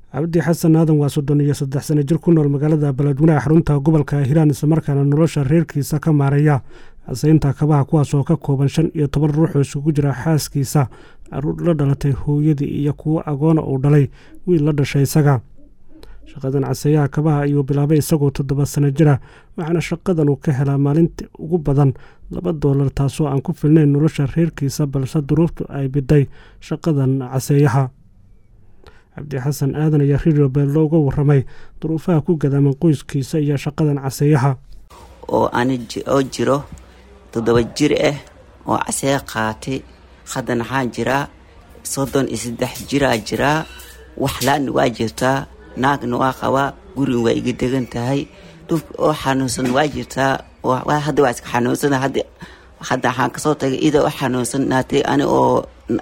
cabdi xasan aadan waa soddon iyo saddex sano jir ku nool magaalada baladweynaha xarunta gobolka hiiraan islamarkaana nolosha reerkiisa ka maareeya casaynta kabaha kuwaas oo ka kooban shan iyo toban ruux oo isugu jira xaaskiisa caruur la dhalatay hooyadii iyo kuwo agoona uu dhalay wiil la dhashay isaga shaqadan caseeyaha kabaha ayuu bilaabay isagoo toddoba sano jira waxaana shaqadan uu ka helaa maalintii ugu badan laba doolar taasoo aan ku filnayn nolosha reerkiisa balse duruuftu ay biday shaqadan caseeyaha cabdi xasan aadan ayaa radio beello uga waramay duruufaha ku gadaaman qoyskiisa iyo shaqadan caseeyaha oo ani oo jiro toddoba jir ah oo casee qaatay haddan waxaa jiraa soddon iyo saddex jiraa jiraa waxlaana waa jirtaa naagna waa qabaa gurin waa iga degan tahay dhulka oo xanuunsan waa jirtaa hadda waa iska xanuunsan hadda waxaan kasoo tagay ida oo xanuunsan naatay ani oo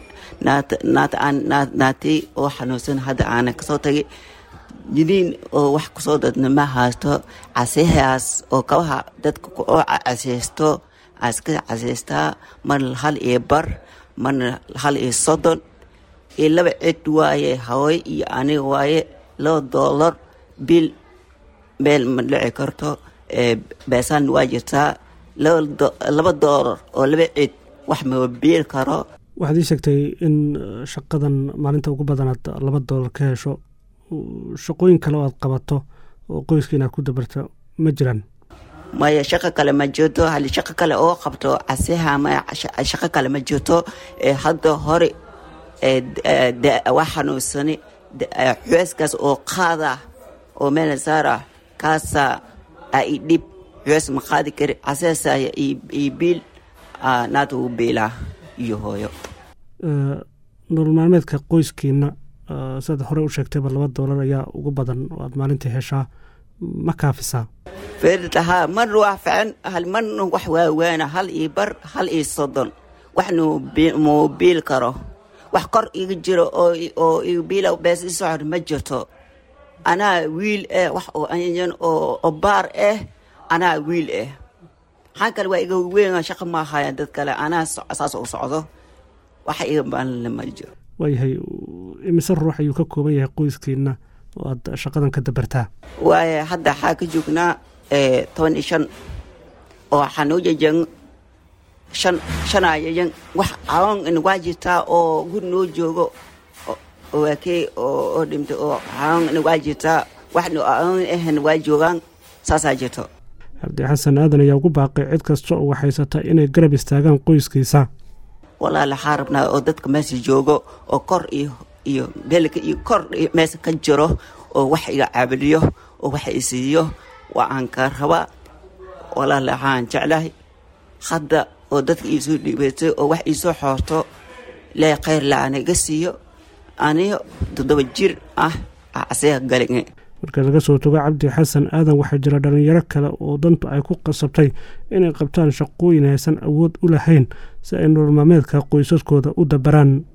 naatay oo xanuunsan hadda aana kasoo tagay jiniin oo wax kusoo dadna ma haysto casehaas oo kabaha dadka oo caseysto aska caseystaa marna hal iyo bar marna hal iyo soddon iyo laba cid waaye hawey iyo aniga waaye laba doolar bil meel ma dhici karto beesaan waa jirtaa laba doolar oo laba cid wax ma biil karo waxaad ii sheegtay in shaqadan maalinta ugu badanaad laba doolar ka hesho shaqooyin kale oo aad qabato oo qoyska inaad ku dabarto ma jiraan maya shaqo kale ma jirto hal shaqo kale oo qabto caseha maya shaqo kale ma jirto hadda hore waa xanuunsani xueeskaas oo qaada oo meel saara kaasa i dhib xuees ma qaadi kari caseesa iyo biil naata u biilaa iyo hooyo nolol maalmeedka qoyskiina siaad hore u sheegtayba laba doolar ayaa ugu badan oo aad maalintii heshaa ma kaafisaa fertahaa marna waa fican hal marna wax waawaana hal iyo bar hal iyo soddon waxna muu biil karo wax kor iga jiro oo iga biila bees i socor ma jirto anaa wiil ah wax oo anyan oo baar ah anaa wiil ah maxaa kale waa iga weyn shaqa ma ahaayan dad kale anaa saas u socdo waxa iga baalna ma jiro waayahay imise ruux ayuu ka kooban yahay qoyskiina oo aad shaqadan ka dabartaa waaye hadda waxaa ka joognaa toban iyo shan oo waxaa noo jejen shan shanayayan wax cawan in waa jirtaa oo guri noo joogo waakey oo dhimtay oo cawan in waa jirtaa waxna cawan ahn waa joogaan saasaa jirto cabdi xasan aadan ayaa ugu baaqay cid kasta oo waxhaysata inay garab istaagaan qoyskiisa walaal waxaa rabnaa oo dadka meesha joogo oo kor iyo iyo beelka iyo kor meesha ka jiro oo wax iga caabaliyo oo wax isiiyo waa aan ka rabaa walaal waxaan jeclahay hadda oo dadka iisoo dhiibatay oo wax iisoo xoorto lee khayr la-aaniga siiyo aniyo toddoba jir ah casee galinge marka laga soo togo cabdi xasan aadan waxaa jira dhallinyaro kale oo dantu ay ku qasabtay inay qabtaan shaqooyin aysan awood u lahayn si ay nolol maalmeedka qoysaskooda u dabaraan